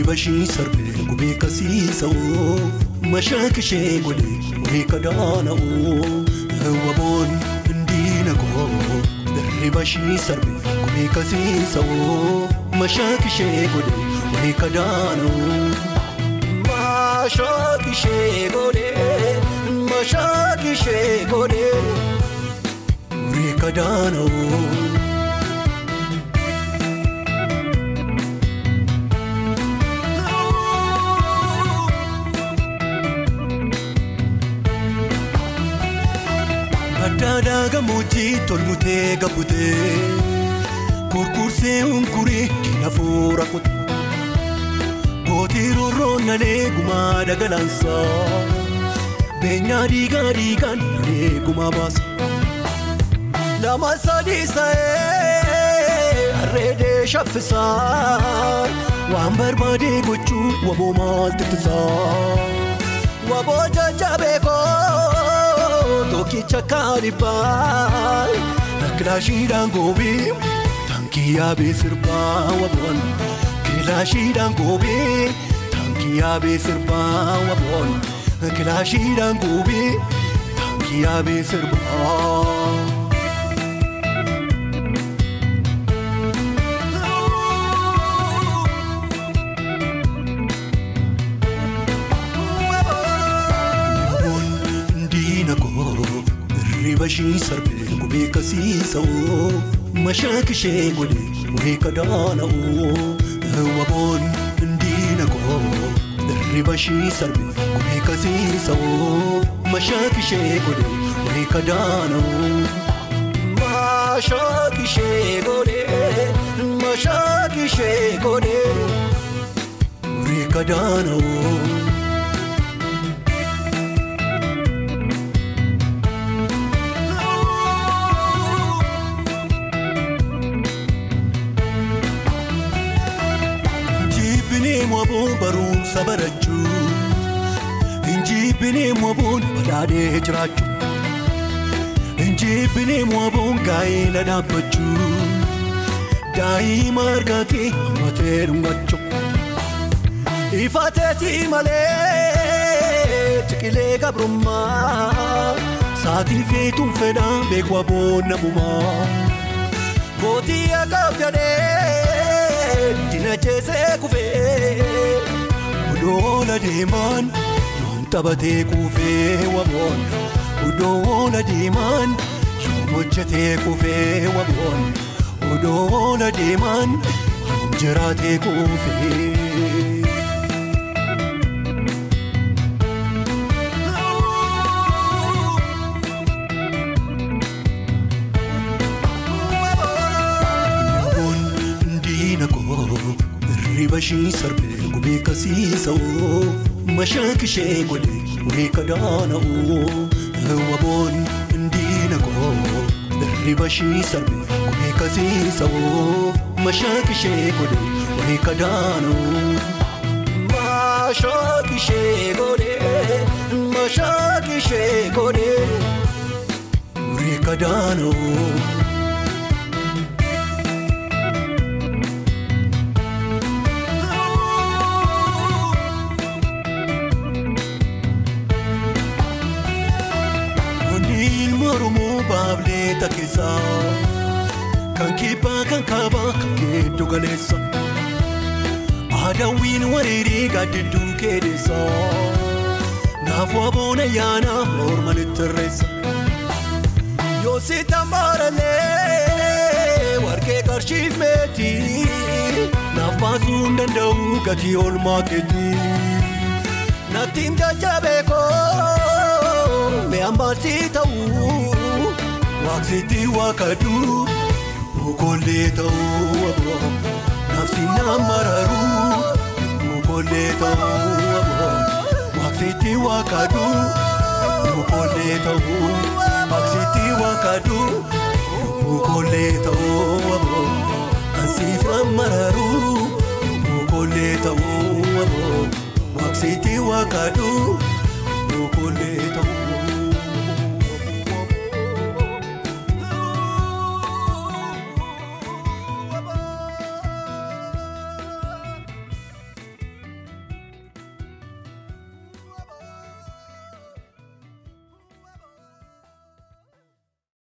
Hirriba ishii sarbee gubee kasiisa'oo Mashaak ishee godhee wayii kadaana'oo Waboon indiina koo Hirriba ishii sarbee gubee kasiisa'oo Mashaak ishee godhee wayii kadaana'oo Mashaak ishee godhee Mashaak ishee godhee wayii kadaana'oo Addaadhaa gammoojjii tolmutee gabbutee Kurkursee hunkuree kinafuura kutu Gootii roorroon nalee gumaa dhagalaansaa Beenyaa dhiigaa dhiigaan nalee gumaa baasa Lama sadii sa'ee harreedee shaffisaa Waan barbaadee gochuu waboo maaltu tisaa Waboo jajjabeekoo tokkicha kaanibbaa kilaashiidhaan goobii taankii yaabee sirbaa waboon kilaashiidhaan goobii taankii yaabee sirbaa waboon kilaashiidhaan goobii taankii yaabee sirbaa. Hirriba ishii sarbee gubee kasiisa'oo Mashaak ishee godhee wayii kadaana'oo Waboon indiina koo Hirriba ishii sarbee gubee kasiisa'oo Mashaak ishee godhee wayii kadaana'oo Mashaak ishee godhee Mashaak ishee godhee wayii kadaana'oo waboon barumsa barachuu Injibbinee waboon badhaadhee jiraachuu Injibbinee waboon gaa'ela dhaabbachuu Daa'ima argatee hammatee dhungachuu Ifateetii malee ciqilee gabrummaa Saatii feetuun fedhaa beeku waboon namumaa Gootii akaaf jedhee dina jeesee kufee Udoola deemaan yoom taphatee kuufee waboon Udoola deemaan yoom hojjetee kufee waboon Udoola deemaan yoom jiraatee kuufee. Hirriba ishii sarbee gubee kasiisa'oo Mashaak ishee godhee wayii kadaana'oo Waboon indiina koo Hirriba ishii sarbee gubee kasiisa'oo Mashaak ishee godhee wayii kadaana'oo Mashaak ishee godhee Mashaak ishee godhee wayii kadaana'oo baableeta keessaa kan kibbaa kan kaabaa kan geeddu galeessa aadaawwiin wareeree gaaddidduu keedessa naaf waboon ayyaanaa mormanitti irreessa yoo si tambaaralee warqee qarshiif meetii naaf baasuu hin danda'u gatii oolmaa keetii nattiin jajjabeekoo mi'aan baasii ta'uu. Waaqsitti waaqadhu bukollee ta'uu aboo nafsi namaraaru bukollee ta'uu aboo Waaqsitti waaqadhu bukollee ta'uu Waaqsitti waaqadhu bukollee ta'uu aboo ansiif namaraaru bukollee ta'uu aboo Waaqsitti waaqadhu